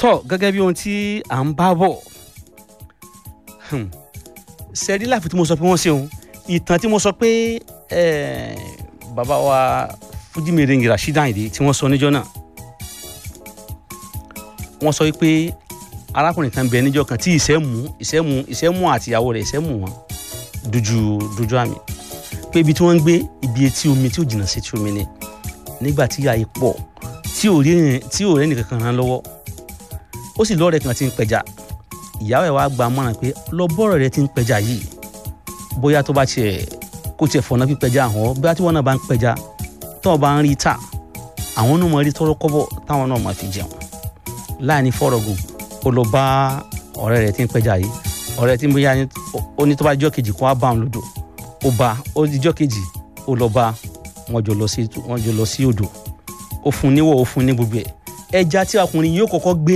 tọ́ gẹ́gẹ́ bí ohun tí à ń bá bọ̀ sẹ́rí láfi tí mo sọ pé wọ́n ṣeun ìtàn tí mo sọ pé bàbá wa Fújìmèrèǹgì Rasheed Àyìndé tí wọ́n sọ níjọ́ náà wọ́n sọ pé arákùnrin kan bẹ níjọ́ kan tí ìṣẹ́mú ìṣẹ́mú ìṣẹ́mú àtìyàwó rẹ̀ ìṣẹ́mú wọn dojú dojú àmì pé ibi tí wọ́n ń gbé ibi etí omi tí ò jìnnà sí etí omi ni nígbà tí àyè pọ̀ tí ò rí tí ò rẹ́nì kankan ràn lọ́wọ́ ó sì lọ́ọ̀rẹ́ kan tí ń pẹja ìyàwó ẹ̀ wá gba mọ́ràn pé lọ bọ́ọ̀rọ̀ rẹ tí ń pẹja yìí bóyá tó bá tiẹ̀ kó tiẹ̀ fọ̀nà pípẹja àwọn bóyá tí wọ́n náà bá ń pẹja tó o bá ń rí ta àwọn náà máa rí tọ́rọ́ kọ́bọ̀ táwọn náà máa fi jẹun láàní fọ́rọ̀gùn ó lọ bá ọ̀rẹ́ rẹ̀ tí ń pẹja yìí ọ̀rẹ́ tí ń bóyá ó ní tó bá jọ́ kejì kó wá bá òun lódò ó bá ó di jọ́ kejì ó lọ bá wọn jọ lọ sí wọn jọ lọ sí odò ó fún níwọ̀ ó fún ní gbogbo ẹ̀ ẹja tí ọkùnrin yìí ó kọ́kọ́ gbé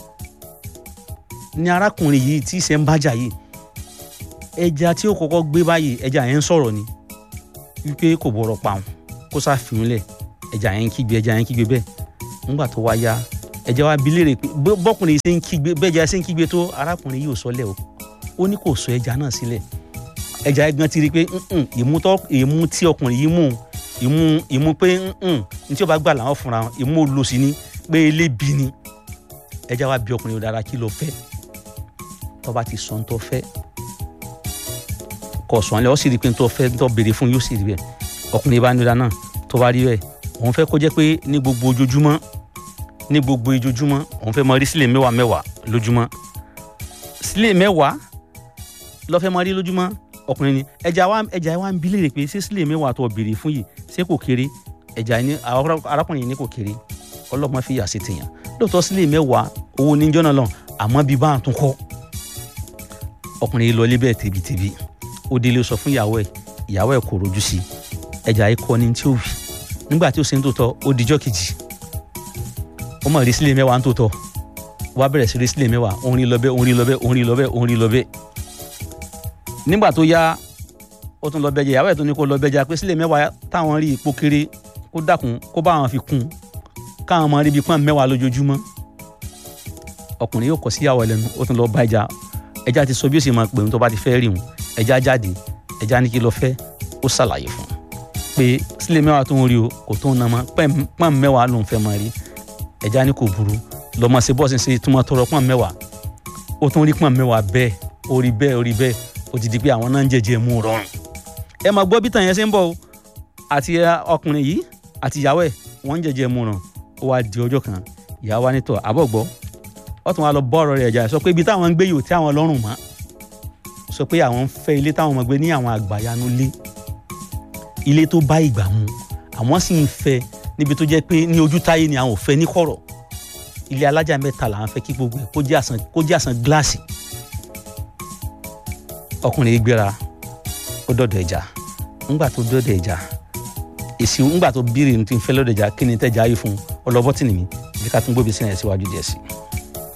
ní arákùnrin yìí tí ìṣe ń bájà yìí ẹja tí ó kọ́kọ́ gbé báyìí ẹja yẹn ń sọ̀rọ̀ ni wípé kò bọ̀rọ̀ pa òun kó sá fìhún lẹ̀ ẹja yẹn ń kígbe ẹja yẹn ń kígbe bẹ́ẹ̀ nígbà tó wá yá ẹja wa bi léèrè pé bọ́kùnrin yìí ṣe ń kígbe bẹ́ẹ̀ja ṣe ń kígbe tó arákùnrin yìí ò sọlẹ̀ o ó ní kò sọ ẹja náà sílẹ̀ ẹja yẹn gan ti rí i pé ìmú tí ọkùnrin yìí mú ìmú ìmú pé ní tí ó bá gbà làwọn fúnra ìmú olóṣì ni pé elébi ni ẹja wa bi ọkùnrin yìí dára kí ló fẹ́ tó bá ti sọ ń tó fẹ́ kò sọ ọ́n lẹ́ ọ́ sì rí i pé ń tó fẹ́ ń tó béèrè fún yóò sì rí bẹ́ẹ̀ ọkùnrin bá nílá náà tó bá rí bẹ́ẹ̀ òun fẹ́ kó jẹ́ pé ní gbogbo ojoojúmọ́ ní gbogbo ojoojúmọ́ òun fẹ́ máa rí sílẹ̀ mẹ́wàá mẹ́wàá lójúmọ́ sílẹ̀ mẹ́wàá ló fẹ́ máa rí lójúmọ́ ọkùnrin ni ẹja wa ẹja wa ń bi léèrè pé ṣé sílẹ̀ mẹ́wàá tó béèrè fún yìí ṣé kò kéré ẹja ní arákùnrin yìí ní kò kéré ọlọ́mọ fi yà sí tèèyàn lóòótọ́ sílẹ̀ mẹ́wàá owó níjọ́ náà lọ àmọ́ bí bá a tún kọ́ ọkùnrin yìí lọ ilé bẹ́ẹ̀ tèbítèbí ó délé sọ fún ìyàwó ẹ̀ ìyàwó ẹ̀ kò rojú sí ẹja yìí kọ́ ni tí ó wì nígbà tí ó ṣe ń tòótọ́ ó dijọ́ kejì ó mọ̀ rí sílẹ̀ mẹ́wàá ń tòótọ́ wá bẹ̀rẹ̀ sí rí sílẹ̀ mẹ́wàá òun rí lọ́bẹ̀ òun rí lọ́bẹ̀ òun rí lọ́bẹ̀ òun rí lọ́bẹ̀ nígbà tó yá ó tún lọ bẹjẹ ìyàwó ẹ̀ tó ní kó lọ bẹjẹ pé sílẹ̀ mẹ́wàá táwọn rí ipò kéré kó dákun kó bá àwọn fi kún káwọn máa rí ibi pọ́n mẹ́wàá lójoojúmọ́ ọkùnrin yóò kọ sí ìyàwó ẹlẹ́nu ó tún lọ bá ẹja ẹja ti sọ bí ó sì máa pè ń tó bá ti fẹ́ rí òun ẹja jáde ẹja ní kí lọ fẹ́ ó ṣàlàyé fún un pé sílẹ̀ mẹ́wàá tó ń rí o kò tó ń na mọ́ pọ́n mẹ́wàá ló ń fẹ́ máa rí ẹja ní kò burú lọ́mọ ṣe bọ́ọ̀sì ṣe túmọ̀ tọrọ pọ́n mẹ́wàá ó tún rí pọ́n mẹ́wàá bẹ́ẹ̀ ó rí bẹ́ẹ̀ ó rí bẹ́ẹ̀ ó ti di pé àwọn náà ń jẹjẹ mú rọrùn ẹ máa gbọ́ bí tàn yẹn ṣe ń bọ̀ o àti ọkùnrin yìí àti ìyàwó ẹ̀ wọ́n ń jẹjẹ mú ràn ó wá di ọjọ́ kan ìyàwó wa nítọ̀ àbọ̀ gbọ́ ó tún wá lọ bọ́ ọ̀rọ̀ rẹ̀ ẹ̀já sọ pé ibi táwọn ń gbé yòó tí àwọn lọ́rùn mọ́ sọ pé àwọn ń fẹ́ ilé táwọn máa gbé ní àwọn àgbàyanu lé ilé tó bá ìgbà mu àwọn sì ń fẹ́ níbi tó jẹ́ pé ní ojú táyé ni àwọn ò fẹ́ ní kọ̀rọ̀ ilé alájà mẹ́ta làwọn fẹ́ kí gbogbo ẹ̀ kó jẹ́ àsán kó jẹ́ àsán gíláàsì ọkùnrin yìí gbéra ó dọ̀dọ̀ ẹja ńgbà tó dọ̀dọ̀ ẹja èsì ńgbà tó bírì ní ti ń fẹ́ lọ́dọ̀ ẹja kí ni tẹ́jà yìí fún ọlọ́bọ́tì nìmi bí ká tún gbóbi sí ẹ̀ síwájú díẹ̀ sí i.